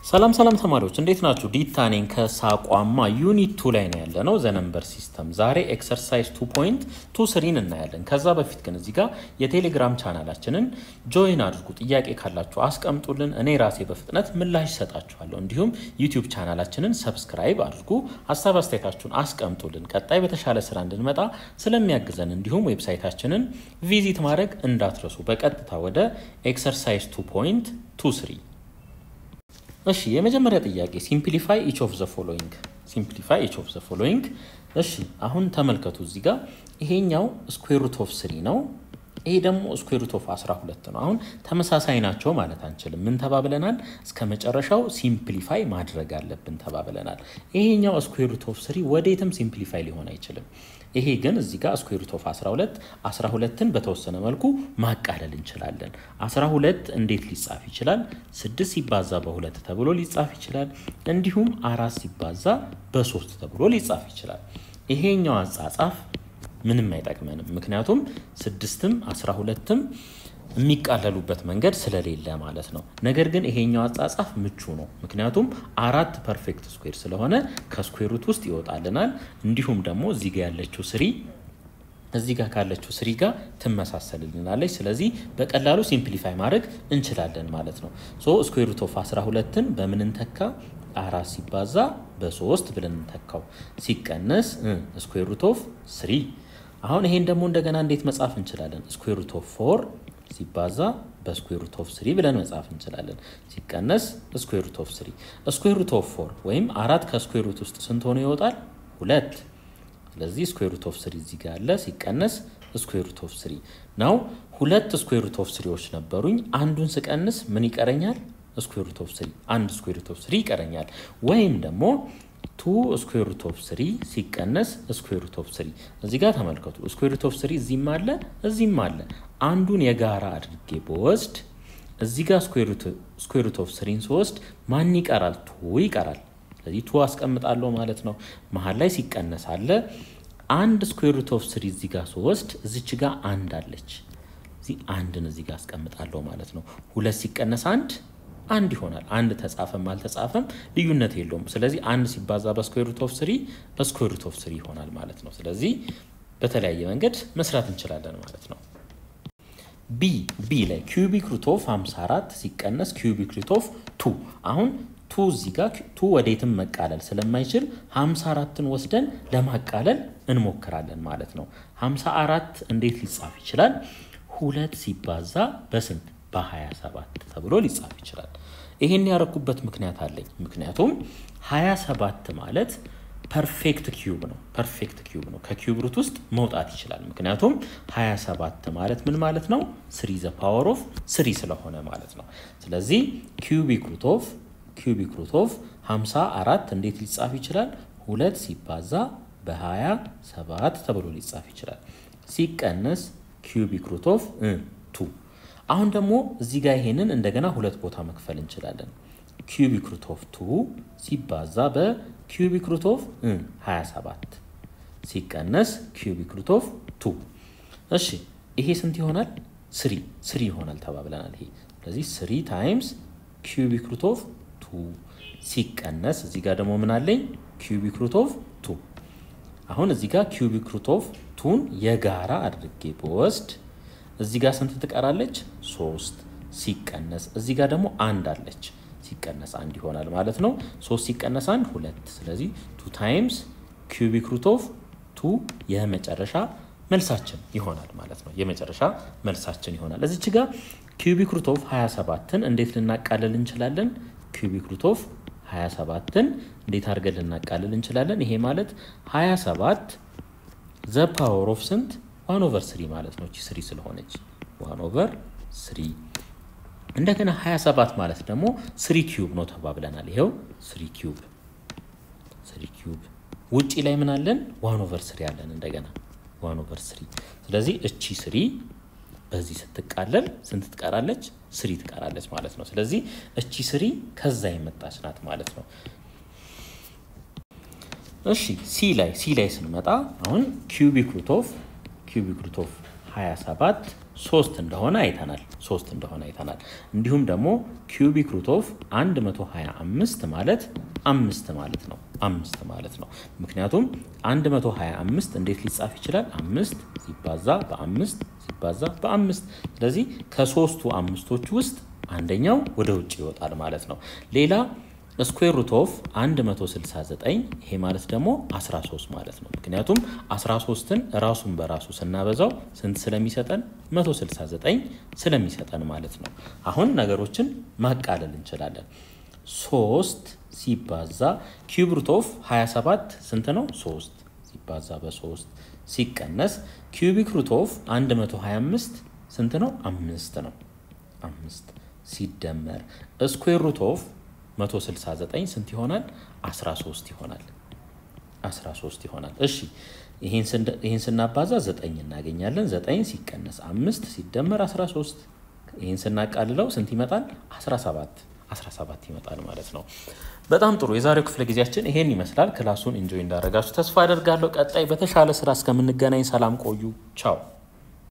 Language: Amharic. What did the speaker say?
ሰላም ሰላም ተማሪዎች እንዴት ናችሁ? ዲታ ነኝ ከሳቋማ ዩኒት ቱ ላይ ነው ያለ ነው ዘነምበር ሲስተም። ዛሬ ኤክሰርሳይዝ ቱ ፖይንት ቱ ስሪን እናያለን። ከዛ በፊት ግን እዚህ ጋር የቴሌግራም ቻናላችንን ጆይን አድርጉ። ጥያቄ ካላችሁ አስቀምጡልን፣ እኔ ራሴ በፍጥነት ምላሽ ይሰጣችኋለሁ። እንዲሁም ዩቲዩብ ቻናላችንን ሰብስክራይብ አድርጉ፣ ሀሳብ አስተያየታችሁን አስቀምጡልን። ቀጣይ በተሻለ ስራ እንድንመጣ ስለሚያግዘን እንዲሁም ዌብሳይታችንን ቪዚት ማድረግ እንዳትረሱ። በቀጥታ ወደ ኤክሰርሳይዝ ቱ ፖይንት ቱ ስሪ እሺ የመጀመሪያ ጥያቄ ሲምፕሊፋይ ኢች ኦፍ ዘ ፎሎዊንግ ሲምፕሊፋይ ኢች ኦፍ ዘ ፎሎዊንግ። እሺ አሁን ተመልከቱ እዚህ ጋር ይሄኛው ስኩዌር ሩት ኦፍ ስሪ ነው። ይሄ ደግሞ ስኩዌር ሩት ኦፍ 12 ነው። አሁን ተመሳሳይ ናቸው ማለት አንችልም። ምን ተባብለናል? እስከ መጨረሻው ሲምፕሊፋይ ማድረግ አለብን ተባብለናል። ይሄኛው ስኩዌር ሩት ኦፍ ስሪ ወዴትም ሲምፕሊፋይ ሊሆን አይችልም። ይሄ ግን እዚህ ጋር ስኩዌር ሩት ኦፍ 12 12ን በተወሰነ መልኩ ማቃለል እንችላለን። 12 እንዴት ሊጻፍ ይችላል? 6 ሲባዛ በሁለት ተብሎ ሊጻፍ ይችላል። እንዲሁም አራት ሲባዛ በሶስት ተብሎ ሊጻፍ ይችላል። ይሄኛው አጻጻፍ ምንም አይጠቅመንም። ምክንያቱም ስድስትም 12ም የሚቃለሉበት መንገድ ስለሌለ ማለት ነው። ነገር ግን ይሄኛው አጻጻፍ ምቹ ነው። ምክንያቱም አራት ፐርፌክት ስኩዌር ስለሆነ ከስኩዌር ሩት ውስጥ ይወጣልናል። እንዲሁም ደግሞ እዚህ ጋር ያለችው ስሪ እዚህ ጋር ካለችው ስሪ ጋር ትመሳሰልልናለች። ስለዚህ በቀላሉ ሲምፕሊፋይ ማድረግ እንችላለን ማለት ነው። ሶ ስኩዌር ሩት ኦፍ 12ን በምን እንተካ? አራት ሲባዛ በሶስት ብለን እንተካው። ሲቀነስ ስኩዌር ሩት ኦፍ ስሪ። አሁን ይሄን ደግሞ እንደገና እንዴት መጻፍ እንችላለን? ስኩዌር ሩት ኦፍ ፎር ሲባዛ በስኩዌር ሩት ኦፍ ስሪ ብለን መጻፍ እንችላለን። ሲቀነስ ስኩዌር ሩት ኦፍ ስሪ። ስኩዌር ሩት ኦፍ ፎር ወይም አራት ከስኩዌር ሩት ውስጥ ስንት ሆኖ ይወጣል? ሁለት። ስለዚህ ስኩዌር ሩት ኦፍ ስሪ እዚህ ጋር አለ። ሲቀነስ ስኩዌር ሩት ኦፍ ስሪ ነው። ሁለት ስኩዌር ሩት ኦፍ ስሪዎች ነበሩኝ። አንዱን ስቀንስ ምን ይቀረኛል? ስኩዌር ሩት ኦፍ ስሪ። አንድ ስኩዌር ሩት ኦፍ ስሪ ይቀረኛል። ወይም ደግሞ ቱ ስኩዌር ሩት ኦፍ ስሪ ሲቀነስ ስኩዌር ሩት ኦፍ ስሪ። እዚህ ጋር ተመልከቱ። ስኩዌር ሩት ኦፍ ስሪ እዚህም አለ እዚህም አለ። አንዱን የጋራ አድርጌ በወስድ እዚህ ጋር ስኩዌር ሩት ኦፍ ስሪን ስወስድ ማን ይቀራል? ቱ ይቀራል። ስለዚህ ቱ አስቀምጣለሁ ማለት ነው። መሀል ላይ ሲቀነስ አለ። አንድ ስኩዌር ሩት ኦፍ ስሪ እዚህ ጋር ስወስድ እዚች ጋር አንድ አለች። እዚህ አንድን እዚህ ጋር አስቀምጣለሁ ማለት ነው። ሁለት ሲቀነስ አንድ አንድ ይሆናል። አንድ ተጻፈም አልተጻፈም ልዩነት የለውም። ስለዚህ አንድ ሲባዛ በስኩዌር ሩት ኦፍ ስሪ በስኩዌር ሩት ኦፍ ስሪ ይሆናል ማለት ነው። ስለዚህ በተለያየ መንገድ መስራት እንችላለን ማለት ነው። ቢ ቢ ላይ ኪዩቢክ ሩት ኦፍ 54 ሲቀነስ ኪዩቢክ ሩት ኦፍ ቱ አሁን ቱ እዚህ ጋር ቱ ወዴትም መቃለል ስለማይችል 54ን ወስደን ለማቃለል እንሞክራለን ማለት ነው። 54 እንዴት ሊጻፍ ይችላል? ሁለት ሲባዛ በስንት በ27 ተብሎ ሊጻፍ ይችላል። ይሄን ያረኩበት ምክንያት አለኝ። ምክንያቱም 27 ማለት ፐርፌክት ኪዩብ ነው። ፐርፌክት ኪዩብ ነው። ከኪዩብ ሩት ውስጥ መውጣት ይችላል። ምክንያቱም 27 ማለት ምን ማለት ነው? ስሪ ዘ ፓወር ኦፍ ስሪ ስለሆነ ማለት ነው። ስለዚህ ኪዩቢክ ሩት ኦፍ ኪዩቢክ ሩት ኦፍ 54 እንዴት ሊጻፍ ይችላል? ሁለት ሲባዛ በ27 ተብሎ ሊጻፍ ይችላል። ሲቀነስ ኪዩቢክ ሩት ኦፍ ቱ አሁን ደግሞ እዚህ ጋር ይሄንን እንደገና ሁለት ቦታ መክፈል እንችላለን። ኪዩቢክ ሩት ኦፍ ቱ ሲባዛ በኪዩቢክ ሩት ኦፍ 27 ሲቀነስ ኪዩቢክ ሩት ኦፍ ቱ። እሺ ይሄ ስንት ይሆናል? ስሪ ስሪ ይሆናል ተባብለናል። ይሄ ስለዚህ ስሪ ታይምስ ኪዩቢክ ሩት ኦፍ ቱ ሲቀነስ እዚህ ጋር ደግሞ ምን አለኝ? ኪዩቢክ ሩት ኦፍ ቱ። አሁን እዚህ ጋር ኪዩቢክ ሩት ኦፍ ቱን የጋራ አድርጌ በወስድ እዚህ ጋር ስንት ትቀራለች? ሶስት ሲቀነስ እዚህ ጋር ደግሞ አንድ አለች። ሲቀነስ አንድ ይሆናል ማለት ነው። ሶስት ሲቀነስ አንድ ሁለት። ስለዚህ ቱ ታይምስ ኪዩቢክ ሩት ኦፍ ቱ የመጨረሻ መልሳችን ይሆናል ማለት ነው። የመጨረሻ መልሳችን ይሆናል። እዚች ጋር ኪዩቢክ ሩት ኦፍ 27ን እንዴት ልናቃልል እንችላለን? ኪዩቢክ ሩት ኦፍ 27ን እንዴት አድርገን ልናቃልል እንችላለን? ይሄ ማለት 27 ዘ ፓወር ኦፍ ስንት ዋን ኦቨር ስሪ ማለት ነው። እቺ ስሪ ስለሆነች ዋን ኦቨር ስሪ። እንደገና 27 ማለት ደግሞ ስሪ ኪዩብ ነው ተባብለናል። ይኸው ስሪ ኪዩብ ስሪ ኪዩብ። ውጪ ላይ ምን አለን? ዋን ኦቨር ስሪ አለን። እንደገና ዋን ኦቨር ስሪ። ስለዚህ እቺ ስሪ በዚህ ስትቃለል ስንት ትቀራለች? ስሪ ትቀራለች ማለት ነው። ስለዚህ እቺ ስሪ ከዛ የመጣች ናት ማለት ነው። እሺ ሲ ላይ ሲ ላይ ስንመጣ አሁን ኪዩቢክ ሩት ኦፍ ኪዩቢክ ሩት ኦፍ 27 ሶስት እንደሆነ አይተናል። ሶስት እንደሆነ አይተናል። እንዲሁም ደግሞ ኪዩቢክ ሩት ኦፍ 125 ማለት አምስት ማለት ነው። አምስት ማለት ነው። ምክንያቱም 125 እንዴት ሊጻፍ ይችላል? አምስት ሲባዛ በአምስት ሲባዛ በአምስት ስለዚህ ከሶስቱ አምስቶች ውስጥ አንደኛው ወደ ውጭ ይወጣል ማለት ነው። ሌላ ስኩዌር ሩት ኦፍ 169 ይሄ ማለት ደግሞ 13 ማለት ነው። ምክንያቱም 13ን ራሱን በራሱ ስናበዛው ስንት ስለሚሰጠን 169 ስለሚሰጠን ማለት ነው። አሁን ነገሮችን ማቃለል እንችላለን። 3 ሲባዛ ኪዩብ ሩት ኦፍ 27 ስንት ነው? 3 ሲባዛ በ3 ሲቀነስ ኪዩቢክ ሩት ኦፍ 125 ስንት ነው? አምስት ነው። አምስት ሲደመር ስኩዌር ሩት ኦፍ 169 ስንት ይሆናል? 13 ይሆናል። 13 ይሆናል። እሺ ይህን ስናባዛ 9 እናገኛለን። 9 ሲቀነስ 5 ሲደመር 13 ይህን ስናቃልለው ስንት ይመጣል? 17 17 ይመጣል ማለት ነው። በጣም ጥሩ። የዛሬው ክፍለ ጊዜያችን ይሄን ይመስላል። ክላሱን ኢንጆይ እንዳደረጋችሁ ተስፋ አደርጋለሁ። ቀጣይ በተሻለ ስራ እስከምንገናኝ ሰላም ቆዩ። ቻው